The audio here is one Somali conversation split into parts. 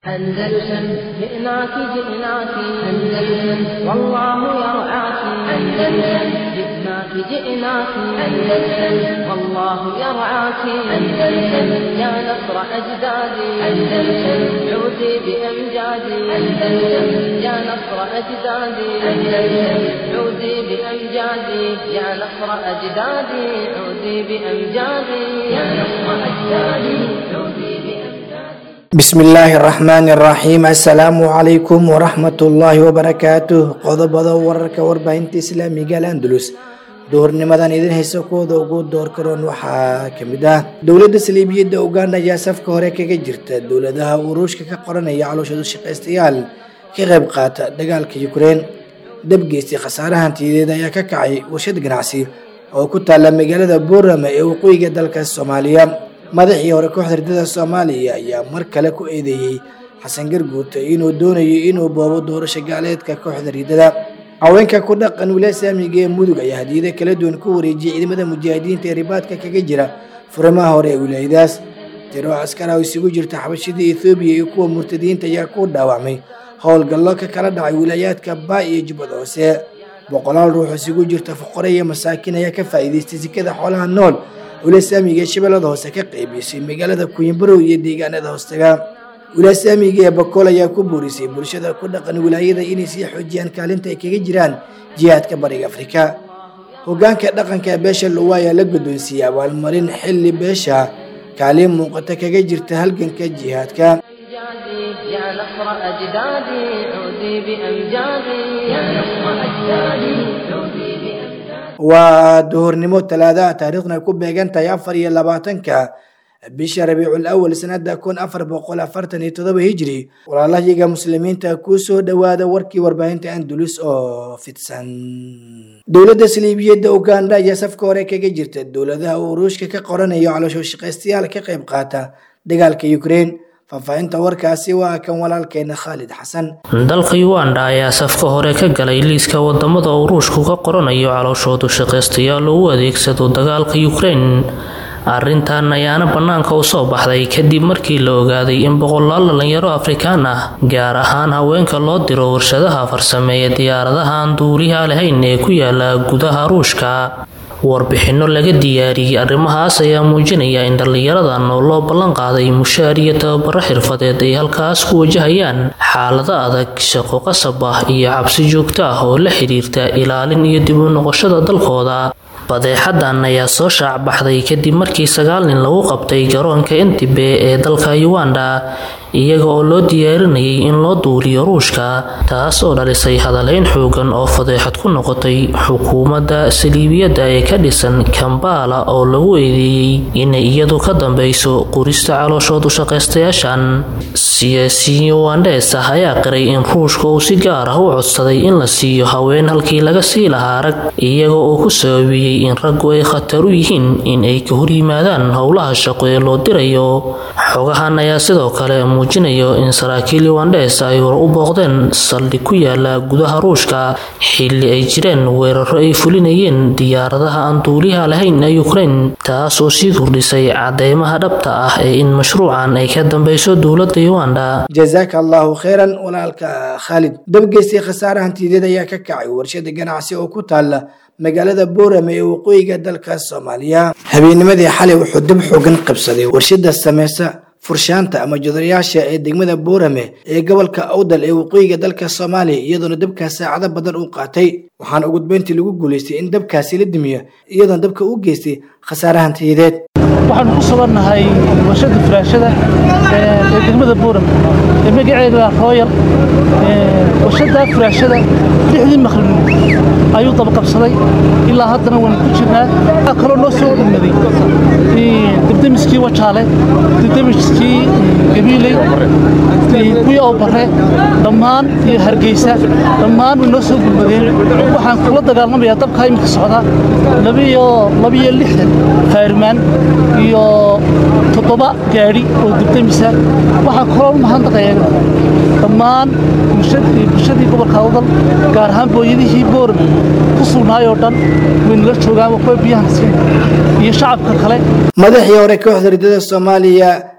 أندلسن جئناك جئناك أندلسن والله يرعاك أندلسن جئناك جئناك أندلسن والله يرعاك أندلسن يا نصر أجدادي أندلسن عودي بأمجادي أندلسن يا نصر أجدادي أندلسن عودي بأمجادي يا نصر أجدادي عودي بأمجادي يا نصر أجدادي عودي بأمجادي bismi illaahi araxmaani araxiim assalaamu calaykum waraxmatullaahi wabarakaatuh qodobada wararka warbaahinta islaamiga al andalus duhurnimadan idin haysa kuwooda ugu door karoon waxaa kamid ah dowladda saliibiyadda uganda ayaa safka hore kaga jirta dowladaha uruushka ka qoranaya calooshadu shaqaystayaal ka qayb qaata dagaalka ukrein dabgeystay khasaaraha hantiyadeed ayaa ka kacay warshad ganacsi oo ku taalla magaalada boorama ee waqooyiga dalka soomaaliya madaxii hore kooxda ridada soomaaliya ayaa mar kale ku eedeeyey xasan garguurta inuu doonayo inuu boobo doorasho gaaleedka kooxda ridada haweenka ku dhaqan wilaaya saamiga ee mudug ayaa hadiyada kala duwan ku wareejiyay ciidamada mujaahidiinta ee ribaadka kaga jira furimaha hore ee wilaayadaas tiro askara oo isugu jirta xabashida ethoobiya iyo kuwa murtadiinta ayaa ku dhaawacmay howlgallo ka kala dhacay wilaayaadka baa iyo jubbad hoose boqolaal ruux isugu jirta fuqare iyo masaakiin ayaa ka faa'iidaystay sikada xoolaha nool wilaaya saamiga ee shabeellada hoose ka qeybiysay magaalada kuyimborow iyo deegaanada hoostaga wilaaya saamiga ee bakool ayaa ku boorisay bulshada ku dhaqan wilaayada inay sii xoojiyaan kaalinta ay kaga jiraan jihaadka bariga afrika hogaanka dhaqanka beesha luwa ayaa la guddoonsiiyey abaalmarin xilli beesha kaalin muuqata kaga jirta halganka jihaadka أمجادي يا نصر أجدادي عودي بأمجادي يا نصر أجدادي عودي بأمجادي waa duhurnimo talaadaha taariikhduna ku beegan tahay afar iyo labaatanka bisha rabiicul awal sanada kun afar boqol afartan iyo todoba hijri walaalayaga muslimiinta kuu soo dhowaada warkii warbaahinta andulus oo fidsan dowladda saliibiyadda uganda ayaa safka hore kaga jirta dowladaha uu ruushka ka qoranayo caloosho shaqaystayaal ka qayb qaata dagaalka ukrein faahfaahinta warkaasi waa kan walaalkeena khaalid xasan dalka uganda ayaa safka hore ka galay liiska wadamada uu ruushku ka qoranayo calooshoodu shaqaystayaal oo u adeegsado dagaalka ukrein arrintan ayaana bannaanka u soo baxday kadib markii la ogaaday in boqolaal dhalinyaro afrikaan ah gaar ahaan haweenka loo diro warshadaha farsameeya diyaaradaha aan duuliha lahayn ee ku yaala gudaha ruushka warbixinno laga diyaariyey arrimahaas ayaa muujinaya in dhallinyaradan oo loo ballan qaaday mushaar iyo tababaro xirfadeed ay halkaas ku wajahayaan xaalado adag shaqo qasab ah iyo cabsi joogto ah oo la xidhiirta ilaalin iyo dib u noqoshada dalkooda badeexadan ayaa soo shaac baxday kadib markii sagaal nin lagu qabtay garoonka entibe ee dalka uganda iyaga oo loo diyaarinayay in loo duuliyo ruushka taas oo dhalisay hadaleyn xoogan oo fadeexad ku noqotay xukuumadda saliibiyadda ee ka dhisan kambala oo lagu eedeeyey inay iyadu ka dambeyso qurista calooshoodu shaqaystayaashan siyaasiyiin ugandees ah ayaa qiray in ruushka uu si gaar ah u codsaday in la siiyo haween halkii laga sii lahaa rag iyaga oo ku sababiyey in raggu ay khatar u yihiin in ay ka horyimaadaan howlaha shaqo ee loo dirayo xogahan ayaa sidoo kale muujinayo in saraakiil ugandes ay hor u booqdeen saldhig ku yaala gudaha ruushka xilli ay jireen weeraro ay fulinayeen diyaaradaha aan duuliha lahayn ee ukrein taas oo sii kordhisay cadeymaha dhabta ah ee in mashruucan ay ka dambeyso dowladda uganda jazaaka allahu kheyran walaalka khaalid dabgeystay khasaare hantiyadeed ayaa ka kacay warshada ganacsi oo ku taalla magaalada boorame ee waqooyiga dalka soomaaliya habeennimadii xalay wuxuu dab xoogan qabsaday warshada sameysa furshaanta ama jodarayaasha ee degmada boorame ee gobolka awdal ee waqooyiga dalka soomaaliya iyadoona dabkaas saacado badan uu qaatay waxaana ugu dambeyntii lagu guulaystay in dabkaasi la dimiyo iyadoona dabka u geystay khasaare hantiyadeed waxaanu ku sugannahay warshada furaashada ee degmada buuram ee magaceeda rooyal warshada furaashada lixdii maqribnimo ayuu dabaqabsaday ilaa haddana waanu ku jirnaa waxaa kaloo noo soo dhamaday debdemiskii wajaale debdemiskii gabiiley kuwii oo bare dhammaan iyo hargeysa dhammaan way noo soo gulmadeen waxaan kula dagaalamayaa dabkaa iminka socda labiyo labiyo lixdan faarmaan iyo toddoba gaadhi oo debdemisa waxaan kaloo u mahadnaqayaa dhammaan bulshadii gobolka awdal gaar ahaan booyadihii boorame ku sugnaay oo dhan waynala joogaan kuwa biyahan siin iyo shacabka kale madaxii hore kooxda ridada soomaaliya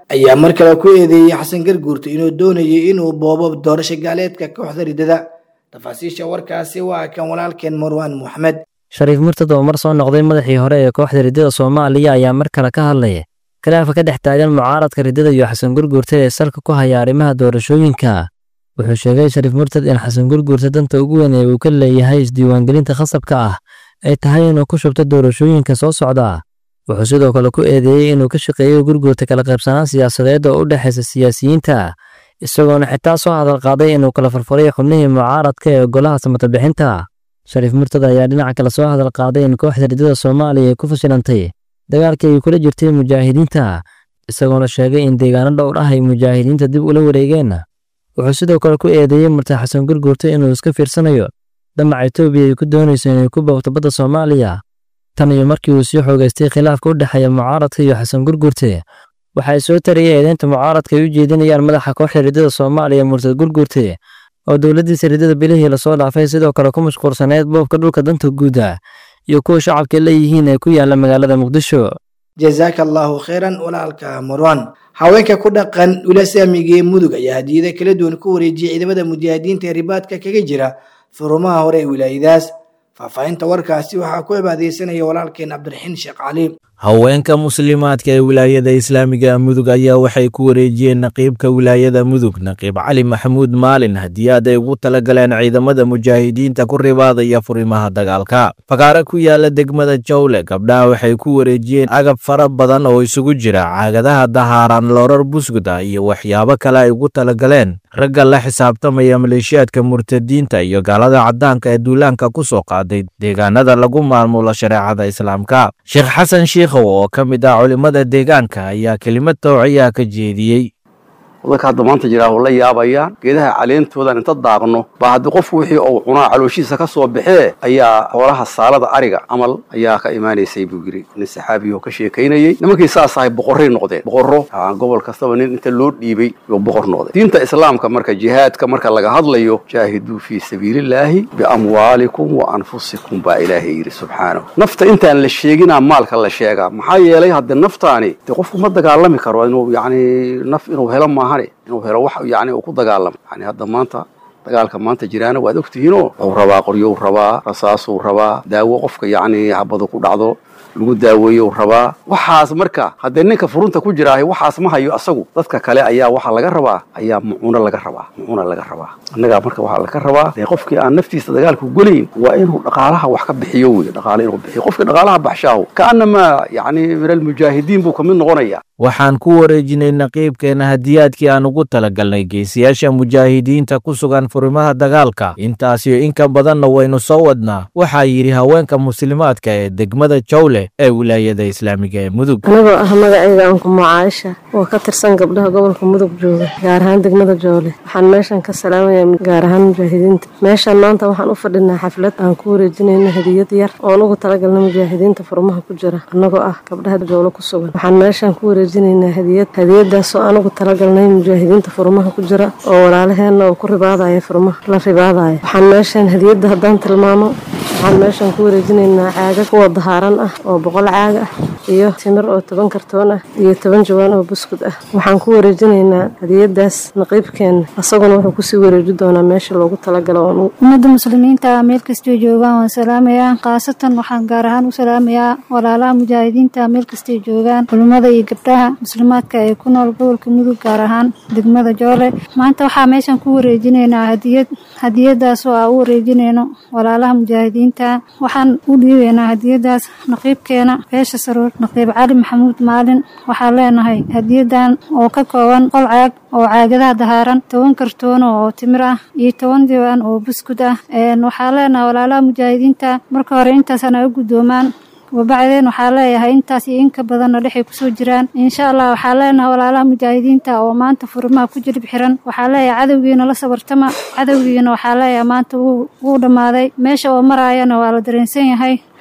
ayaa mar kale ku eedeeyey xasan garguurta inuu doonayo inuu boobo doorasho gaaleedka kooxda ridada tafaasiisha warkaasi waa kan walaalkeen marwaan moxamed shariif murtad oo mar soo noqday madaxii hore ee kooxda riddada soomaaliya ayaa mar kale ka hadlaya khilaafa ka dhex taagan mucaaradka riddada iyo xasan gurguurta ee salka ku haya arrimaha doorashooyinka wuxuu sheegay shariif murtad in xasan gurguurta danta ugu weyn ee uu ka leeyahay isdiiwaangelinta khasabka ah ay tahay inuu ku shubto doorashooyinka soo socda wuxuu sidoo kale ku eedeeyey inuu ka shaqeeyo gurguurta kala qaybsanaan siyaasadeed oo u dhexaysa siyaasiyiinta isagoona xitaa soo hadal qaaday inuu kala farfaray xubnihii mucaaradka ee golaha samatabixinta shariif murtad ayaa dhinaca kale soo hadal qaaday in kooxda riddada soomaaliya ay ku fashilantay dagaalkii ay kula jirtay mujaahidiinta isagoona sheegay in deegaano dhowr ah ay mujaahidiinta dib ula wareegeen wuxuu sidoo kale ku eedeeyey murtad xasan gurguurta inuu iska fiirsanayo damaca etoobiya ay ku doonayso inay ku boogto badda soomaaliya tan iyo markii uu sii xoogaystay khilaafka u dhexeeya mucaaradka iyo xasan gurguurte waxay soo tarayay eedeynta mucaaradka ay u jeedinayaan madaxa kooxda riddada soomaaliya murtad gurguurte oo dowladdiisa riddada bilihii lasoo dhaafay sidoo kale ku mashquulsaneyd boobka dhulka danta guuda iyo kuwa shacabka leeyihiin ee ku yaala magaalada muqdisho jazaaka allaahu khayran walaalka marwan haweenka ku dhaqan ulasaamiga ee mudug ayaa hadiyada kala duwan ku wareejiyay ciidamada mujaahidiinta ee ribaadka kaga jira furumaha hore ee wilaayadaas faahfaahinta warkaasi waxaa ku cibaadeysanaya walaalkeen cabdiraxiin sheekh cali haweenka muslimaadka ee wilaayada islaamiga mudug ayaa waxay ku wareejiyeen naqiibka wilaayada mudug naqiib cali maxamuud maalin hadiyaad ay ugu talagaleen ciidamada mujaahidiinta ku ribaadaya furimaha dagaalka fakaare ku yaala degmada jawle gabdhaha waxay ku wareejiyeen agab fara badan oo isugu jira caagadaha dahaaran loorar busguda iyo waxyaabo kale ay ugu talagaleen ragga la xisaabtamaya maleeshiyaadka murtadiinta iyo gaalada caddaanka ee duulaanka ku soo qaaday deegaanada lagu maamulo shareecada islaamka sheekh xasan shiikhow oo ka mid ah culimmada deegaanka ayaa kelimad towciyaa ka jeediyey dadka hadda maanta jiraa oo la yaabayaan geedaha caleentoodan inta daaqno baa haddii qofku wixii uu cunaa calooshiisa ka soo baxee ayaa xoolaha saalada ariga camal ayaa ka imaanaysay buu yiri nin saxaabiyo ka sheekaynayey nimankii saas ahay boqorray noqdeen boqorro gobol kastaba nin inta loo dhiibay yuu boqor noqday diinta islaamka marka jihaadka marka laga hadlayo jaahiduu fii sabiilillaahi biamwaalikum wa anfusikum baa ilaahay yidhi subxaanahu nafta intaan la sheeginaa maalka la sheegaa maxaa yeelay haddii naftaani dee qofku ma dagaalami karo inuu yacni naf inuu helo maaha inuu helo wax yani uu ku dagaalamo yani hadda maanta dagaalka maanta jiraana waad ogtihiinoo wuxuu rabaa qoryou rabaa rasaasuu rabaa daawo qofka yacni habadu ku dhacdo lagu daaweeyo rabaa waxaas marka haddee ninka furunta ku jiraahay waxaas ma hayo asagu dadka kale ayaa waxaa laga rabaa ayaa mucuuno laga rabaa mucuuna laga rabaa annagaa marka waxaa laga rabaa dee qofkii aan naftiisa dagaalku gelayn waa inuu dhaqaalaha wax ka bixiyo wey dhaqaale inuu bixiyo qofkii dhaqaalaha baxshaahu kaanamaa yacni min almujaahidiin buu kamid noqonaya waxaan ku wareejinay naqiibkeena hadiyaadkii aan ugu talagalnay geesiyaasha mujaahidiinta ku sugan furimaha dagaalka intaasiyo in ka badanna waynu soo wadnaa waxaa yidhi haweenka muslimaadka ee degmada jawle ee wilaayada islaamiga ee mudug anigoo ah magacayga ankumo caaisha oo ka tirsan gabdhaha gobolka mudug jooga gaar ahaan degmada joole waxaan meeshan ka salaamaya gaar ahaan mujaahidiinta meeshan maanta waxaan u fadhinaa xaflad aan ku wareejinayno hadiyad yar oon ugu talagalna mujaahidiinta furmaha ku jira annagoo ah gabdhaha joole ku sugan waxaan meeshan ku wareejinaynaa hadiyad hadiyadaasoo aan ugu talagalnay mujaahidiinta furmaha ku jira oo walaalaheenna oo ku ribaadaya furmaha la ribaadaya waxaan meeshan hadiyadda haddaan tilmaamo waxaan meeshan ku wareejinaynaa caaga kuwa dahaaran ah oo boqol caag ah iyo timir oo toban kartoon ah iyo toban jawaan oo buskud ah waxaan ku wareejinaynaa hadiyadaas naqiibkeena asaguna wuxuu kusii wareeji doonaa meesha loogu talagalo ummadda muslimiinta meel kastay joogaan waan salaamayaa khaasatan waxaan gaar ahaan u salaamayaa walaalaha mujaahidiinta meel kastay joogaan culimmada iyo gabdhaha muslimaadka ee ku nool gobolka mudug gaar ahaan degmada joole maanta waxaa meeshan ku wareejinaynaa hadiyad hadiyadaasoo aa u wareejinayno walaalaha mujaahidiinta waxaan u dhiibaynaa hadiyadaas naqiibkeena beesha saruur naqiib cali maxamuud maalin waxaan leenahay hadiyadan oo ka kooban qol caag oo caagadaha dahaaran toban kartoono oo timir ah iyo toban diiwaan oo buskud ah waxaan leenahay walaalaha mujaahidiinta marka hore intaasaan ay u guddoomaan wabacdeen waxaa leeyahay intaas iyo inka badanna dhexay kusoo jiraan insha allah waxaa leenahay walaalaha mujaahidiinta oo maanta furimaha ku jilib xiran waxaa leeyahay cadowgiina la sabartama cadowgiina waxaa leeyahay maanta wuu dhammaaday meesha oo maraayana waa la dareensan yahay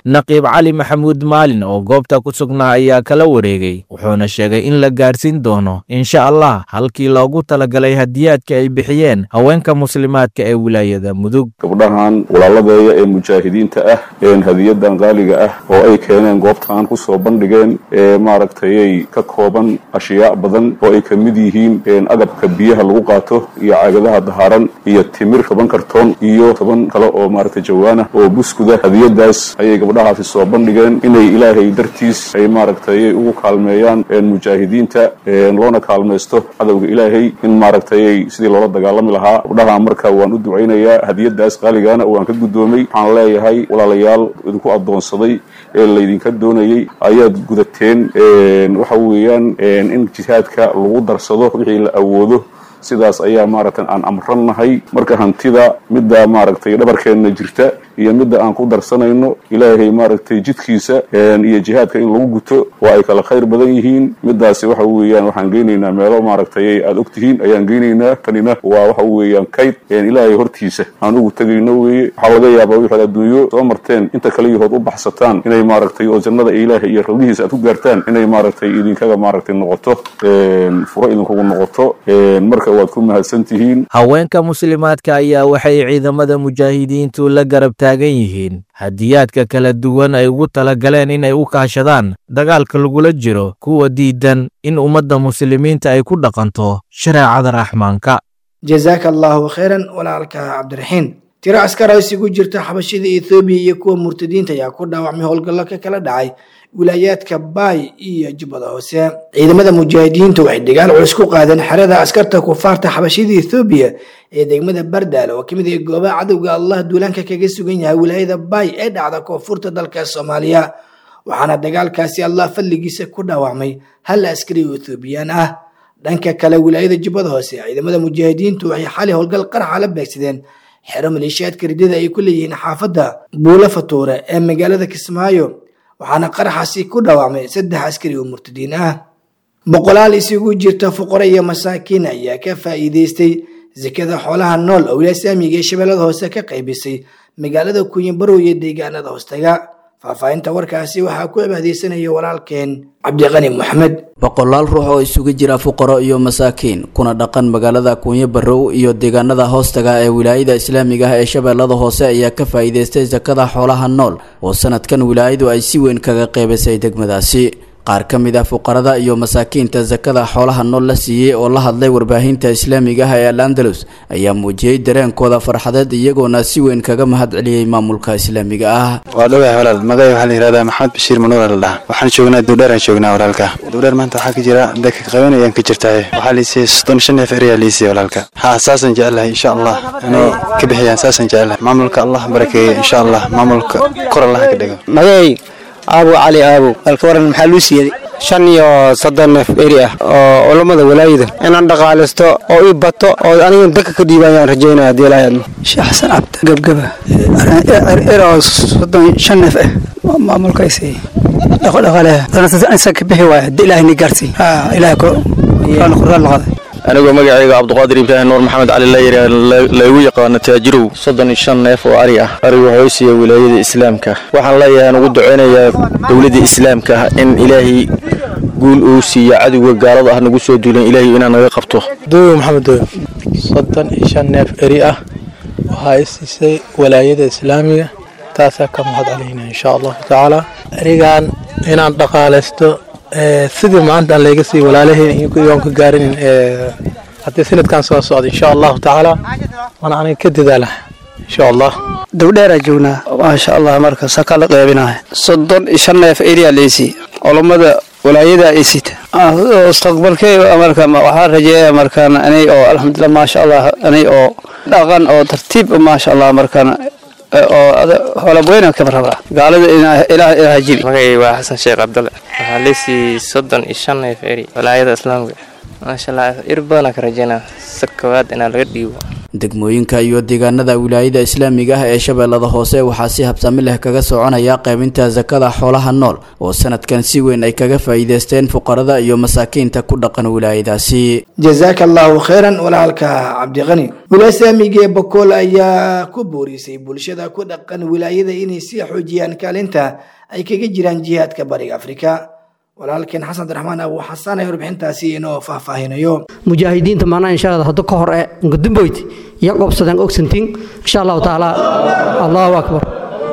naqiib cali maxamuud maalin oo goobta ku sugnaa ayaa kala wareegay wuxuuna sheegay in la gaarsiin doono insha allah halkii loogu talagalay hadiyaadka ay bixiyeen haweenka muslimaadka ee wilaayada mudug gabdhahan walaaladeeya ee mujaahidiinta ah een hadiyadan qaaliga ah oo ay keeneen goobtaan ku soo bandhigeen ee maaragtayay ka kooban ashyaa badan oo ay ka mid yihiin een agabka biyaha lagu qaato iyo caagadaha dahaaran iyo timir toban kartoon iyo toban kale oo maaragtay jawaana oo buskuda hadiyadaas ayay gabdhahaasi soo bandhigeen inay ilaahay dartiis ay maaragtayay ugu kaalmeeyaan een mujaahidiinta een loona kaalmaysto cadowga ilaahay in maaragtayay sidii loola dagaalami lahaa gabdhaha marka waan u ducaynayaa hadiyadaas qaaligana waan ka guddoomay waxaan leeyahay walaalayaal idinku addoonsaday ee laydinka doonayay ayaad gudateen waxa weeyaan in jihaadka lagu darsado wixii la awoodo sidaas ayaa maaragtay aan amrannahay marka hantida midda maaragtay dhabarkeenna jirta iyo midda aan ku darsanayno ilaahay maaragtay jidkiisa iyo jihaadka in lagu guto waa ay kala khayr badan yihiin midaasi waxa weeyaan waxaan geynaynaa meelo maaragtay aad ogtihiin ayaan geynaynaa tanina waa waxa weeyaan kayd ilaahay hortiisa aan ugu tegayno weeye waxaa laga yaabaa wixaad adduunyo soo marteen inta kale yahood u baxsataan inay maaragtay oo jannada ilaahay iyo rawdihiisa aad ku gaartaan inay maaragtay idinkaga maaragtay noqoto furo idinkugu noqoto marka waad ku mahadsan tihiin haweenka muslimaadka ayaa waxay ciidamada mujaahidiintu la garab taagan yihiin hadiyaadka kala duwan ay ugu talagaleen inay u kaashadaan dagaalka lagula jiro kuwa diidan in ummadda muslimiinta ay ku dhaqanto shareecada raxmaanka jazaaka allaahu khayran walaalka cabdiraxiin tiro askar oo isugu jirta xabashida ethoobiya iyo kuwa murtadiinta ayaa ku dhaawacmay howlgallo ka kala dhacay wilaayaadka baay iyo jubbada hoose ciidamada mujaahidiintu waxay dagaal culus ku qaadeen xerada askarta kufaarta xabashida ethoobiya ee degmada bardaale oo kamid ah goobaha cadowga allah duulaanka kaga sugan yahay wilaayada baay ee dhacda koonfurta dalka soomaaliya waxaana dagaalkaasi allah fadligiisa ku dhaawacmay hal askari oo ethoobiyan ah dhanka kale wilaayada jubbada hoose ciidamada mujaahidiintu waxay xali howlgal qaraxa la beegsadeen xero maleeshiyaadka ridada ay ku leeyihiin xaafadda buulo fatuure ee magaalada kismaayo waxaana qaraxaasi ku dhawaacmay saddex askari oo murtadiin ah boqolaal isugu jirta fuqaro iyo masaakiin ayaa ka faa'iidaystay sekada xoolaha nool oo wilaaya saamiga ee shabeellada hoose ka qaybisay magaalada kuuyanbarow iyo deegaanada hoostaga faahfaahinta warkaasi waxaa ku cibaadeysanaya walaalkeen cabdiqani moxamed boqolaal ruux oo isugu jira fuqaro iyo masaakiin kuna dhaqan magaalada kuunyo barrow iyo deegaanada hoostaga ee wilaayada islaamiga ah ee shabeellada hoose ayaa ka faa'iidaystay sakada xoolaha nool oo sanadkan wilaayadu ay si weyn kaga qeybisay degmadaasi qaar ka mid ah fuqarada iyo masaakiinta sakada xoolaha nool la siiyey oo la hadlay warbaahinta islaamiga ah ee al andalus ayaa muujiyey dareenkooda farxadeed iyagoona si weyn kaga mahad celiyey maamulka islaamiga ah waa dhowahay walaal magacay waxaa la yihahdaa maxamed bashiir manuur la dhaha waxaan joognaa duudheeraan joognaa walaalka duudheer maanta waxaa ka jira dadka qaban ayaan ka jirtahay waxaa liisiyey soddon shan neef eriyaa liisiyey walaalka haa saasaan jecelahay insha allah inay ka bixiyaan saasaan jecelahay maamulka allah barakeeye insha allah maamulka kor allaha ka dhigo magacay aabu cali aabow halka waran maxaa luu siiyey shan iyo soddon neef eri ah oo culammada walaayada inaan dhaqaalaysto oo ii bato oo aniga dadka ka dhiiba ayaan rajaynaya haddii ilaahay admo sheekh xasan cabdi gebgeba eri oo soddon shan neef ah maamulkaasi dhaqodhaqaaleha ka bixi waaya haddii ilaahay ni gaarsi ilaahay quraan laqada anigoo magacayga cabduqaadir ibraahim nuur maxamed cali layiri laygu yaqaano taajirow soddon iyo shan neef oo ari ah arigu hoysiya wilaayada islaamka waxaan leeyahay aan ugu ducaynayaa dowladda islaamka ah in ilaahay guul uu siiyo cadowga gaalada ah nagu soo duulan ilaahay inaan naga qabto dooyo maxamed dooyo soddon iyo shan neef eri ah waxaa i siisay walaayada islaamiga taasaa ka mahad calayna insha allahu tacaala erigan inaan dhaqaalaysto sidii maanta aan layga siiy walaalaheen iyoon ka gaarinin haddii sanadkan soo socda insha allahu tacaala waana aniga ka dadaala insha allah dowdheeraa joognaa maasha allah marka saka la qeybinahay soddon iyo shan neef eriyaa leysi culammada walaayada ay sita mustaqbalkey marka waxaa rajeeya markaan anay oo alxamdulilah maasha allah anay oo dhaqan oo tartiib maasha allah markaan oo holabweyna kama rabaa gaalada ilaah ilaah jibi magacay waa xasan sheekh cabdalle waxaa leysii soddon iyo shan neef eri walaayada islaamka maasha allah ir badanaa ka rajeynaa sa koowaad inaa laga dhiibo degmooyinka iyo deegaanada wilaayada islaamiga ah ee shabeellada hoose waxaa si habsami leh kaga soconaya qaybinta sakada xoolaha nool oo sanadkan si weyn ay kaga faa'iideysteen fuqarada iyo masaakiinta ku dhaqan wilaayadaasi jazaaka allahu khayran walaalka cabdiqani wilaaya islaamiga ee bakool ayaa ku boorisay bulshada ku dhaqan wilaayada inay sii xoojiyaan kaalinta ay kaga jiraan jihaadka bariga afrika walaalkeen xasan abdiraxmaan abu xasaan ee warbixintaasi inoo faahfaahinayo mujaahidiinta maanaa insha allah hadda ka hor e ngudumboyd iyo qobsadeen ogsantiin insha allahu tacaala allahu akbar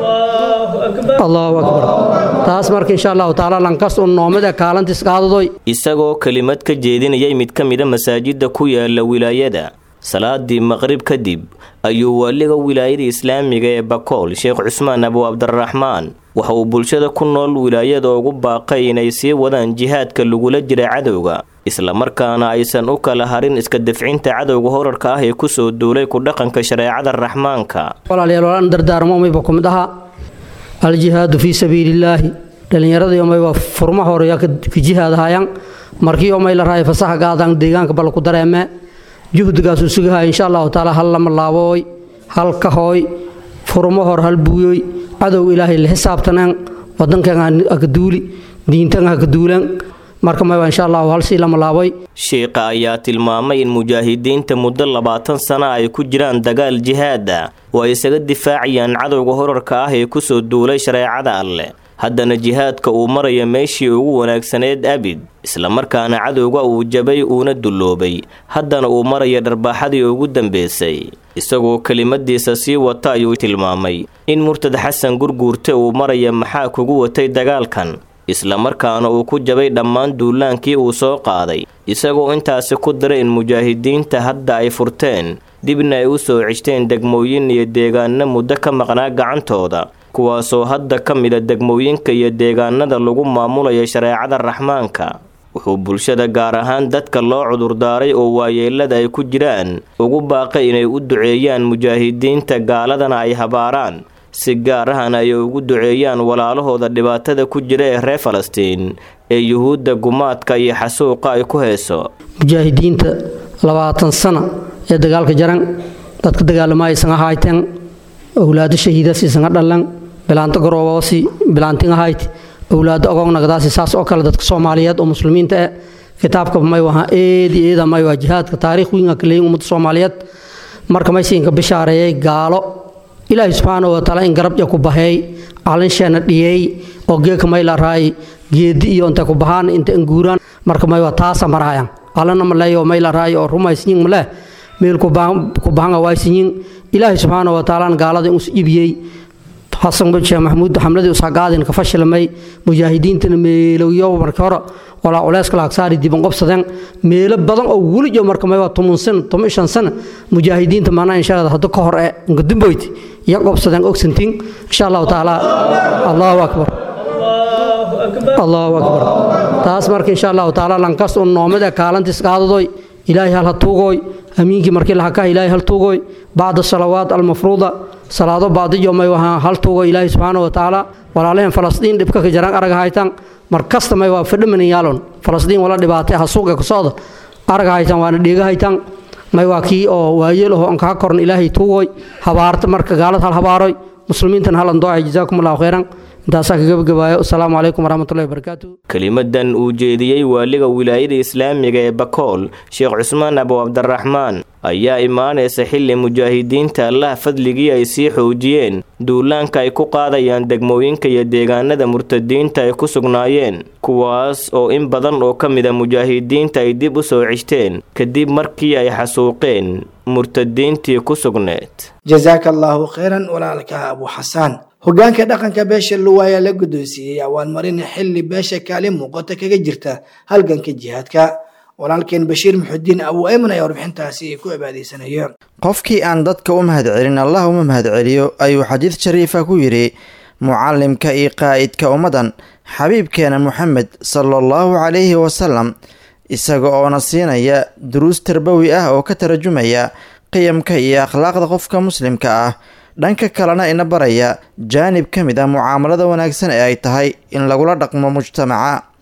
allahu akbar taas marka insha allahu tacaala lankas un noomada kaalantis qaadadoy isagoo kelimad ka jeedinayay mid ka mida masaajida ku yaala wilaayada salaadii maqrib kadib ayuu waaliga wilaayada islaamiga ee bakool sheekh cusmaan abu cabdiraxmaan waxa uu bulshada ku nool wilaayada ugu baaqay inay sii wadaan jihaadka lagula jira cadowga islamarkaana aysan u kala harin iska dafcinta cadowga horarka ah ee kusoo duulay ku dhaqanka shareecada raxmaanka walaalayaal walaan dardaarmo umayba ku mid ahaa aljihaadu fii sabiilillaahi dhallinyaradii umayba furma horeya ka jihaadahayaan markii umay la rahay fasaxa gaadaan deegaanka bal ku dareemee juhdigaasuu sugahay insha allahu tacaala hal lama laabooy hal kahooy furmo hor hal buuyoy cadow ilaahay la xisaabtaneen wadankan haka duuli diintan haka duulan marka mayba insha allahu hal sii lama laaboy sheikha ayaa tilmaamay in mujaahidiinta muddo labaatan sana ay ku jiraan dagaal jihaada oo ay isaga difaacayaan cadowga horarka ah ee kusoo duulay shareecada alleh haddana jihaadka uu maraya meeshii ugu wanaagsaneed abid islamarkaana cadowga uu jabay uuna dulloobay haddana uu maraya dharbaaxadii ugu dambeysay isagoo kelimadiisa sii wata ayuu tilmaamay in murtad xasan gurguurte uu maraya maxaa kugu watay dagaalkan islamarkaana uu ku jabay dhammaan duulaankii uu soo qaaday isagoo intaasi ku diray in mujaahidiinta hadda ay furteen dibna ay u soo ceshteen degmooyin iyo deegaano muddo ka maqnaa gacantooda kuwaasoo hadda ka mida degmooyinka iyo deegaanada lagu maamulayo shareecada raxmaanka wuxuu bulshada gaar ahaan dadka loo cudurdaaray oo waayeelada ay ku jiraan ugu baaqay inay u duceeyaan mujaahidiinta gaaladana ay habaaraan si gaar ahana ay ugu duceeyaan walaalahooda dhibaatada ku jira ee reer falastiin ee yuhuudda gumaadka iyo xasuuqa ay ku heeso mujaahidiinta labaatan sana ee dagaalka jaran dadka dagaalamaaysan ahayteen owlaado shahiidaas isanga dhalan bilaanto garoobosi bilaantin ahayd owlaado ogognagdaasi saas oo kale dadka soomaaliyeed oo muslimiinta eh kitaabka may waha eedi eeda may waa jihaadka taariikh wiinga kaleeyin ummadda soomaaliyeed marka maysiinka bishaareeyay gaalo ilaahay subxaanahu watacaala in garabja ku baheey calinsheena dhiyeey oo geeka may la raay geedi iyo intay ku bahaan inta inguuraan marka may waa taasa maraayan alana maleeyo may la raay oo rumaysinyin maleh meel ku bahanga waysinyin ilaahay subxaanahu watacaala gaalada us ibiyey xasan sheekh maxamuud xamladii usagaadin ka fashilmay mujaahidiintana meelowyo markii hore walaa culeyska laagsaari diban qobsadeen meelo badan oo welijo marka mayba toban sano toban shan sano mujaahidiinta maanaa insha allah hadda ka hor ee ngudumboyd iyo qobsadeen ogsantiin insha allahu tacaala allahu akbar allahu akbar taas marka insha allahu tacaala lankas un noomada kaalantis qaadadoy ilaahay hal ha tuugooy amiinkii markii la hakaa ilaahay hal tuugooy bacda salawaat almafruuda salaado baadiyo may wahaa hal tuugo ilaahay subxaana wa tacaala walaalaheen falastiin dhibka ka jaraan arag haytaan mar kasta may waa fadhimanin yaalon falastiin wala dhibaatay ha suuqa ku socda arag haytaan waana dheega haytaan may waa kii oo waayeel aho ankaa koran ilaahay tuugooy habaarta marka gaalad hal habaaroy muslimiintan halan doocay jazaakum allahu khayran intaasaa ka gabagabaayo asalaamu calaykum waraxmatullahi wabarakaatu kelimadan uu jeediyey waaliga wilaayada islaamiga ee bakool sheekh cusmaan abu cabdiraxmaan ayaa imaanaysa xilli mujaahidiinta allah fadligii ay sii xoojiyeen duulaanka ay ku qaadayaan degmooyinka iyo deegaanada murtadiinta ay ku sugnaayeen kuwaas oo in badan oo ka mida mujaahidiinta ay dib u soo ceshteen kadib markii ay xasuuqeen murtadiintii ku sugneed jazaaka allaahu khayran walaalka abu xasaan hogaanka dhaqanka beesha luwaaya la guddoonsiiyey awaanmarin xilli beesha kaalin muuqata kaga jirta halganka jihaadka walaalkeen bashiir muxudiin abu ayman ayaa warbixintaasi ku cibaadeysanaya qofkii aan dadka u mahadcelin allah uma mahadceliyo ayuu xadiid shariifa ku yidhi mucallimka iyo qaa'idka ummaddan xabiibkeena moxamed sala allahu calayhi wasalam isaga oona siinaya duruus tarbawi ah oo ka tarjumaya qiyamka iyo akhlaaqda qofka muslimka ah dhanka kalena ina baraya jaanib ka mid ah mucaamalada wanaagsan ee ay tahay in lagula dhaqmo mujtamaca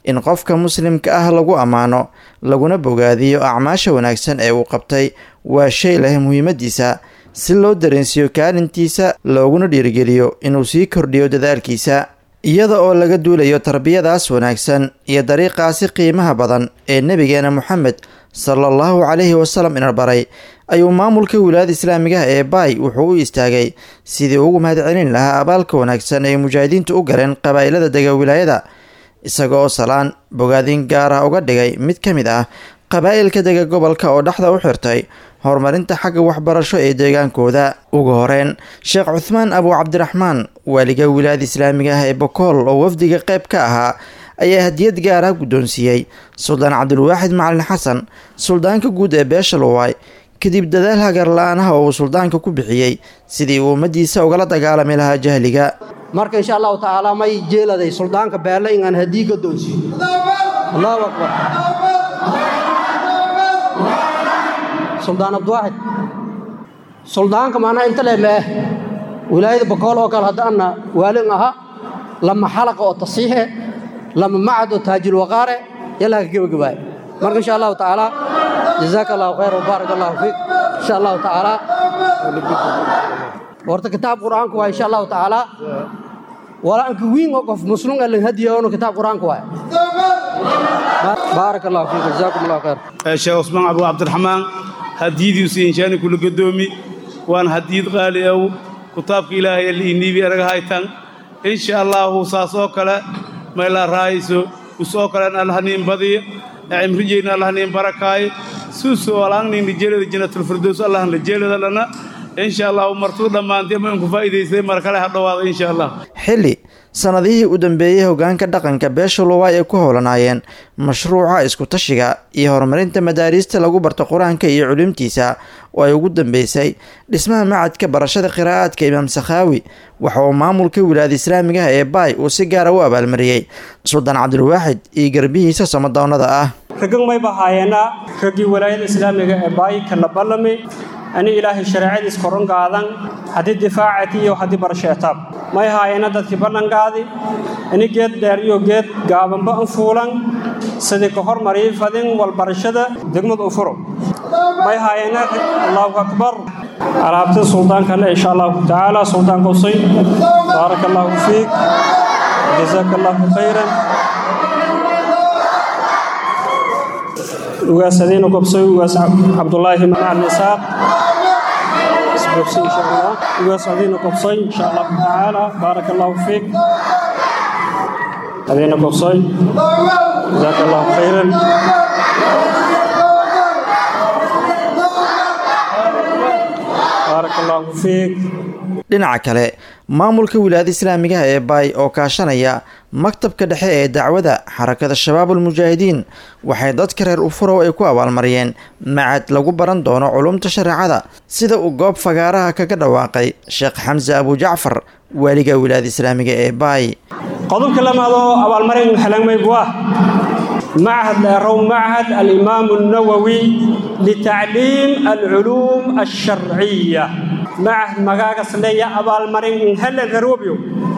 in qofka muslimka ah lagu ammaano laguna bogaadiyo acmaasha wanaagsan ee uu qabtay waa shay leh muhiimadiisa si loo dareensiiyo kaalintiisa looguna dhiirigeliyo inuu sii kordhiyo dadaalkiisa iyada oo laga duulayo tarbiyadaas wanaagsan iyo dariiqaasi qiimaha badan ee nebigeena moxamed sala allahu calayhi wasalam ina baray ayuu maamulka wilaayada islaamigaha ee baay wuxuu u istaagay sidii ugu mahadcelin lahaa abaalka wanaagsan ee mujaahidiintu u galeen qabaa'ilada dega wilaayada isaga oo salaan bogaadin gaar ah uga dhigay mid ka mid ah qabaa'ilka dega gobolka oo dhexda u xirtay horumarinta xagga waxbarasho ee deegaankooda ugu horeyn sheekh cuthmaan abu cabdiraxmaan waaliga wilaayada islaamiga ah ee bokool oo wafdiga qayb ka ahaa ayaa hadiyad gaar ah guddoonsiiyey suldaan cabdulwaaxid macalin xasan suldaanka guud ee beesha luwaay kadib dadaal hagar la-aanaha oo uu suldaanka ku bixiyey sidii uu ummadiisa ugala dagaalami lahaa jahliga marka insha allahu tacaala may jeeladay suldaanka beelle inaan hadii gadoonsiiyo allahu akbar suldaan abdiwaaxid suldaanka maanaa inta leh meeh wilaayada bakool oo kale haddaana waalin aha lama xalaqa oo tasiixe lama macad oo taajil waqaare yallaa ka gebagabaay marka insha allahu tacaala jazaaka allahu khayr wabaarak allahu fiik insha allahu tacaala horta kitaab qur'aanku waa insha allahu tacaala walaanka wiin oo qof muslim alin hadiyoonu kitaab qur'aanku waa baarak allahu fiik jazaakum allahu khayr sheekh cusmaan abu cabdiraxmaan hadiyadiisu inshaani kula gadoomi waan hadiyad qaali ow kitaabka ilaahay liiniibi anaga haytan insha allahu saas oo kale mayla raayso usoo kalen allahniin badiya cimrijeyna allahniin barakaaye suusoo alaangnin lijeelada janatulfirdows allahn lijeelada lana insha allahu martuu dhammaantay ma inku faa'iidaystay mar kale ha dhowaada insha allah xilli sanadihii u dambeeyey hogaanka dhaqanka beesha luwaay ay ku howlanaayeen mashruuca isku-tashiga iyo horumarinta madaariista lagu barto qur-aanka iyo culimtiisa oo ay ugu dambeysay dhismaha macadka barashada qiraa'aadka imaam sakhaawi waxa uu maamulka wilaayada islaamigaha ee baay uu si gaara u abaalmariyey suldaan cabdilwaaxid iyo garbihiisa samadoonnada ah raggan may bahaayeenna raggii walaayada islaamiga ee baay kala ballami ani ilaahay shareecadiis koron qaadan haddii difaacati iyo haddii barasheetaab may haayeenna dadkii ballanqaadi ani geed dheer iyo geed gaabanba an fuulan sidii ka hormarii fadin walbarashada degmad u furo may haayeenna allahu akbar alaabta suldaankanna insha allahu tacaala suldaan qusay baaraka allahu fiik jazaaka allahu khayran ugaas adiina gobsoy ugaas cabdulaahi macalin isaaq isgobsay insha allah ugaas adiina gobsoy insha allahu tacaala baaraka allahu fiik adiina gobsoy jazaaka allahu khayran baaraka allahu fiik dhinaca kale maamulka wilaayada islaamigaha ee baay oo kaashanaya maktabka dhexe ee dacwada xarakada shabaabul mujaahidiin waxay dadka reer ufurow ay ku abaalmariyeen macad lagu baran doono culumta shareecada sida uu goob fagaaraha kaga dhawaaqay sheekh xamse abujacfar waaliga wilaayada islaamiga ee baay qodobka lamaadoo abaalmarin helangmaybuah معهد لأرو معهد الإمام النووي لتعليم العلوم الشرعية معهد مقاقص لي أبا المرين هل ذروبيو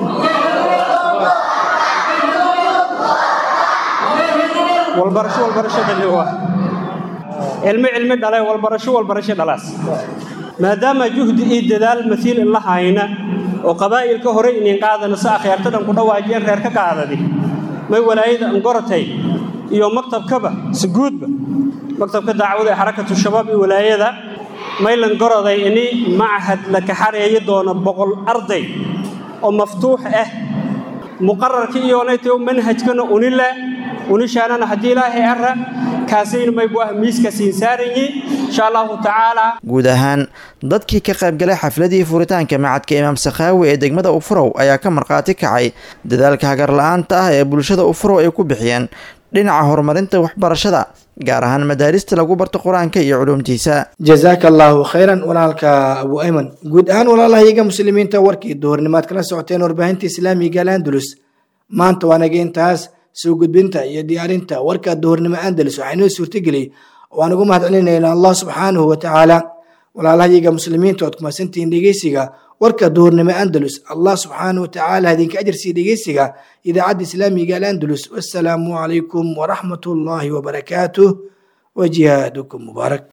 والبرشو والبرشة اللي هو علم علم دلاي والبرشو والبرشة دلاس ما دام جهد إيد دال مثيل الله هاينا وقبائل كهري إن قاعدة نساء خيارتنا كنا واجين غير كقاعدة دي ما ولايد أنقرتي iyo maktabkaba si guudba maktabka dacwada ee xarakatu shabaab iyo walaayada maylan goroday ini machad la kaxareeyi doono boqol arday oo maftuux ah muqararkii iyoonaytay manhajkana unile unishaanana haddii ilaahay ara kaasayna maybu ah miiska siin saaranyi insha allahu tacaala guud ahaan dadkii ka qaybgalay xafladii furitaanka macadka imaam sakhaawi ee degmada ufurow ayaa ka markhaati kacay dadaalka hagar la-aanta ah ee bulshada ufurow ay ku bixiyeen dhinaca horumarinta waxbarashada gaar ahaan madaarista lagu barto qur-aanka iyo culuumtiisa jazaaka allaahu khayran walaalka abu ayman guud ahaan walaalahayaga muslimiinta warkii duhurnimaad kala socoteen warbaahinta islaamiga alandalus maanta waa naga intaas soo gudbinta iyo diyaarinta warka duhurnimo andalus waxaa inoo suurtageliyay waan ugu mahad celinayna allah subxaanahu wa tacaala walaalahayaga muslimiinta ood kumasantihiin dhegeysiga warka duhurnimo andalus allah subxaana watacaala idinka ajarsii dhegeysiga idaacadda islaamiga alandalus wasalaamu calaykum waraxmat ullaahi wabarakaatuh wajihaadukum mubaarak